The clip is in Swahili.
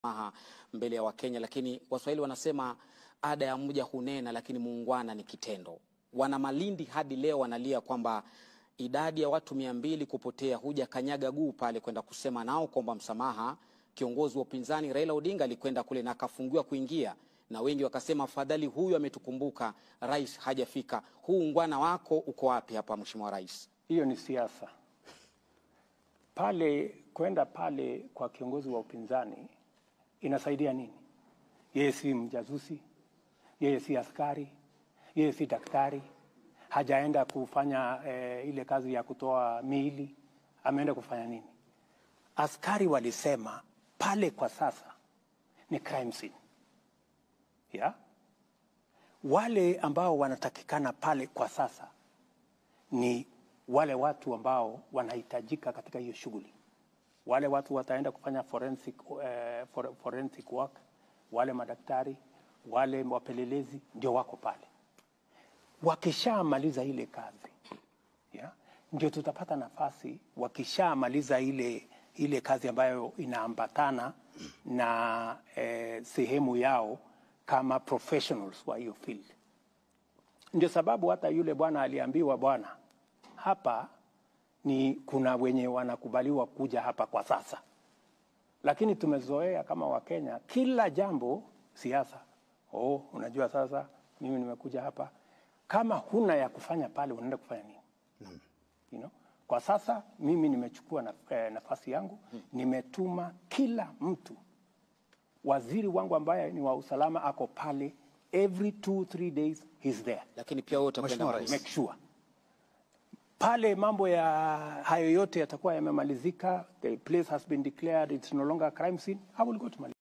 msamaha mbele ya Wakenya, lakini Waswahili wanasema ada ya mja hunena, lakini muungwana ni kitendo. Wana Malindi hadi leo wanalia kwamba idadi ya watu mia mbili kupotea, huja kanyaga guu pale kwenda kusema nao kwamba msamaha. Kiongozi wa upinzani Raila Odinga alikwenda kule na akafungiwa kuingia, na wengi wakasema afadhali huyu ametukumbuka, rais hajafika. Huu ungwana wako uko wapi hapa, Mheshimiwa Rais? Hiyo ni siasa pale. Kwenda pale kwa kiongozi wa upinzani inasaidia nini? Yeye si mjazusi, yeye si askari, yeye si daktari, hajaenda kufanya eh, ile kazi ya kutoa miili. Ameenda kufanya nini? Askari walisema pale kwa sasa ni crime scene ya wale ambao wanatakikana pale kwa sasa ni wale watu ambao wanahitajika katika hiyo shughuli. Wale watu wataenda kufanya forensic, eh, for, forensic work, wale madaktari, wale wapelelezi ndio wako pale. Wakishamaliza ile kazi ya, ndio tutapata nafasi, wakishamaliza ile, ile kazi ambayo inaambatana na eh, sehemu yao kama professionals wa hiyo field. Ndio sababu hata yule bwana aliambiwa, bwana, hapa ni kuna wenye wanakubaliwa kuja hapa kwa sasa, lakini tumezoea kama Wakenya kila jambo siasa. Oh, unajua sasa mimi nimekuja hapa, kama huna ya kufanya pale unaenda kufanya nini? You know? Kwa sasa mimi nimechukua na, eh, nafasi yangu, nimetuma kila mtu waziri wangu ambaye ni wa usalama ako pale every two three days he's there Lakini pia wewe utakwenda Mheshimiwa Rais. make sure pale mambo ya hayo yote yatakuwa yamemalizika the place has been declared it's no longer a crime scene I will go to Malindi.